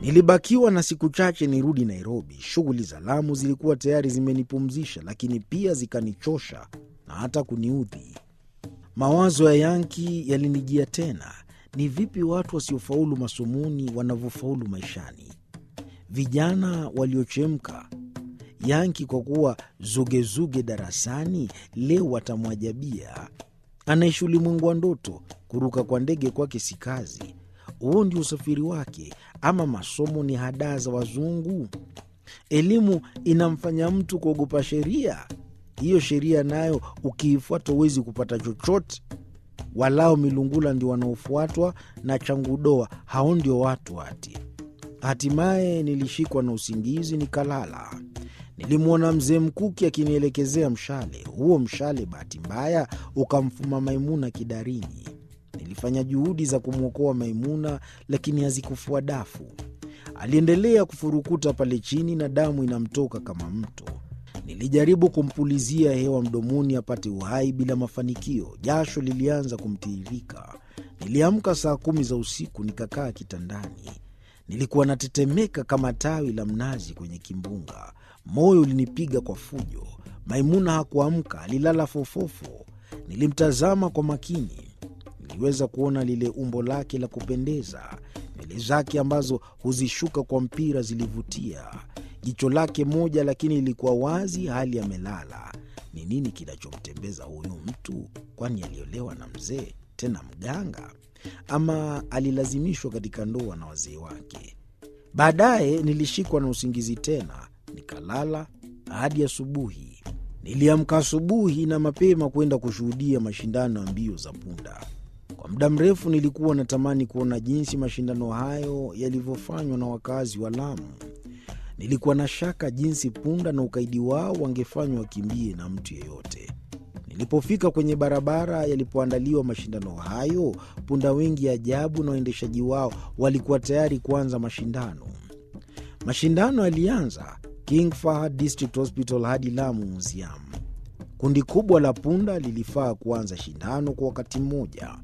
Nilibakiwa na siku chache nirudi Nairobi. Shughuli za Lamu zilikuwa tayari zimenipumzisha, lakini pia zikanichosha na hata kuniudhi. Mawazo ya Yanki yalinijia tena. Ni vipi watu wasiofaulu masomoni wanavyofaulu maishani? Vijana waliochemka. Yanki kwa kuwa zugezuge darasani, leo watamwajabia. Anaishi ulimwengu wa ndoto. Kuruka kwa ndege kwake si kazi. Huo ndio usafiri wake, ama masomo ni hadaa za wazungu? Elimu inamfanya mtu kuogopa sheria. Hiyo sheria nayo ukiifuata huwezi kupata chochote. Walao milungula ndio wanaofuatwa na changudoa, hao ndio watu ati. Hatimaye nilishikwa na usingizi nikalala. Nilimwona mzee Mkuki akinielekezea mshale. Huo mshale bahati mbaya ukamfuma Maimuna kidarini. Nilifanya juhudi za kumwokoa Maimuna, lakini hazikufua dafu. Aliendelea kufurukuta pale chini na damu inamtoka kama mto. Nilijaribu kumpulizia hewa mdomoni apate uhai bila mafanikio. Jasho lilianza kumtiririka. Niliamka saa kumi za usiku, nikakaa kitandani. Nilikuwa natetemeka kama tawi la mnazi kwenye kimbunga. Moyo ulinipiga kwa fujo. Maimuna hakuamka, alilala fofofo. Nilimtazama kwa makini. Niliweza kuona lile umbo lake la kupendeza. Nywele zake ambazo huzishuka kwa mpira zilivutia. Jicho lake moja lakini ilikuwa wazi, hali amelala. Ni nini kinachomtembeza huyu mtu? Kwani aliolewa na mzee tena mganga, ama alilazimishwa katika ndoa na wazee wake? Baadaye nilishikwa na usingizi tena, nikalala hadi asubuhi. Niliamka asubuhi na mapema kwenda kushuhudia mashindano ya mbio za punda. Kwa muda mrefu nilikuwa natamani kuona jinsi mashindano hayo yalivyofanywa na wakazi wa Lamu. Nilikuwa na shaka jinsi punda na ukaidi wao wangefanywa wakimbie na mtu yeyote. Nilipofika kwenye barabara yalipoandaliwa mashindano hayo, punda wengi ajabu na waendeshaji wao walikuwa tayari kuanza mashindano. Mashindano yalianza King Fahd District Hospital hadi Lamu Museum. Kundi kubwa la punda lilifaa kuanza shindano kwa wakati mmoja,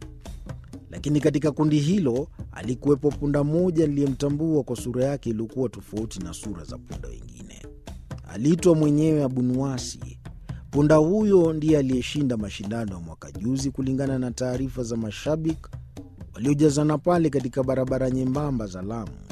lakini katika kundi hilo alikuwepo punda mmoja niliyemtambua kwa sura yake iliyokuwa tofauti na sura za punda wengine. Aliitwa mwenyewe Abunuwasi. Punda huyo ndiye aliyeshinda mashindano ya mwaka juzi, kulingana na taarifa za mashabiki waliojazana pale katika barabara nyembamba za Lamu.